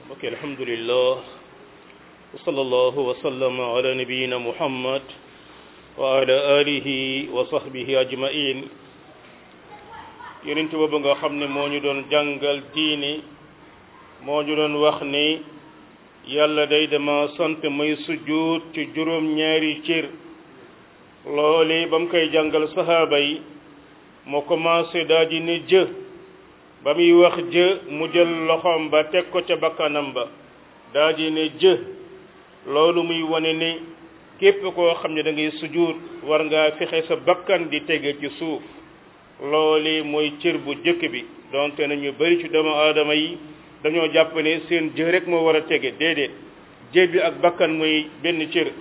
ok alhamdulillah wa sallallahu wa sallama ala nabiyina muhammad wa ala alihi wa sahbihi ajmain yonent boobu nga xam ne moo ñu doon jàngal diini moo ñu doon wax ni yàlla day dama sant may sujjuut ci juróom ñaari cër loole ba mu koy jàngal sahaaba yi moo commencé daa di ne jë ba muy wax jë mu jël loxoom ba teg ko ca bakkanam ba daa di ne jë loolu muy wane ni képp koo xam ne da ngay sujjuut war ngaa fexe sa bakkan di tege ci suuf loolu mooy cër bu jëkk bi donte na ñu bari ci doomu aadama yi dañoo jàpp ne seen jë rek moo war a tege déedéet jë bi ak bakkan mooy benn cër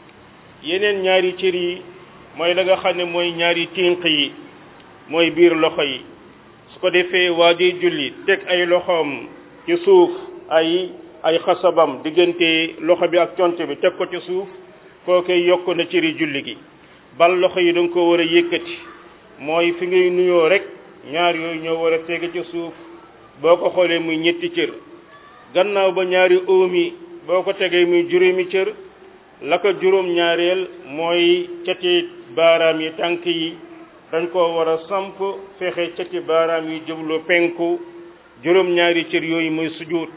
yeneen ñaari cër yi mooy la nga xam ne mooy ñaari tinq yi mooy biir loxo yi su ko defee waa ji julli teg ay loxoom ci suuf ay ay xasabam diggante loxo bi ak conte bi teg ko ci suuf koo koy yokk na cëri julli gi bal loxo yi danga ko war a yëkkati mooy fi ngay nuyoo rek ñaar yooyu ñoo war a tege ci suuf boo ko xoolee muy ñetti cër gannaaw ba ñaari óom yi boo ko tegee muy juróomi cër la ko juróom ñaareel mooy cati baaraam yi tànk yi dañ ko war a samp fexe cati baaraam yi jublu penku juróom ñaari cër yooyu muy sujud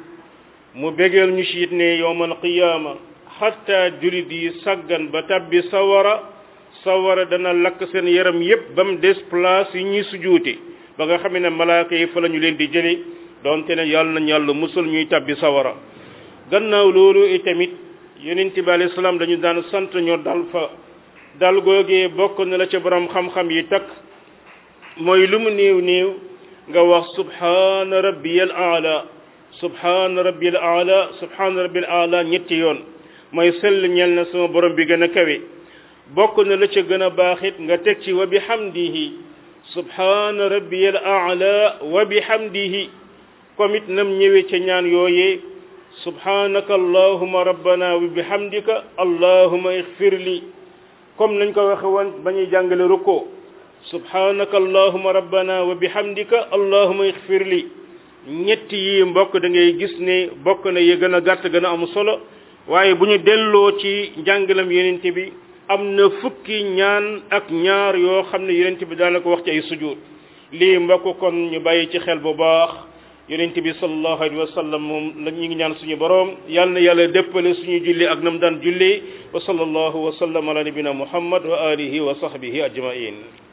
mu bégeel ñu siit ne yowmal qiyaama xatta julit yi saggan ba tabbi sawara sawara dana lakk seen yaram yépp ba mu des place yi ñuy sujuute ba nga xam ne malaaka yi fa la ñu leen di jële donte ne yàlla nañ yàlla musul ñuy tabbi sawara gannaaw loolu itamit yonent bi alayhi salaam dañu daan sant ñoo dal fa dal googee bokk na la ca borom xam-xam yi takk mooy lu mu néew néew nga wax subhaana rabbiyal aala subhaana rabbiyal aala subhaana rabbiyal aala ñetti yoon mooy sell ñel na sama borom bi gën a kawe bokk na la ca gën a baaxit nga teg ci wa bihamdihi subhaana rabbiyal aala wa bihamdihi comme it nam ñëwee ca ñaan yooyee subhanaka allahuma rabbana wa bihamdika allahuma ixfir li comme nañ ko waxe woon ba ñuy jàngale ruko subhanaka allahuma rabbana wa bihamdika allahuma ixfir li ñetti yi mbokk da ngay gis ne bokk na yi gën a gàtt gën a am solo waaye bu ñu delloo ci njàngalam yonent bi am na fukki ñaan ak ñaar yoo xam ne yonent bi daana ko wax ci ay sujud lii mbokk kon ñu bàyyi ci xel bu baax yonent bi sallallahu alayhi wa sallam moom la ñu ngi ñaan suñu boroom yal na yàlla déppale suñu julli ak nam daan julli wa sallallahu wa sallam ala nabina muhammad wa alihi wa sahbihi ajmain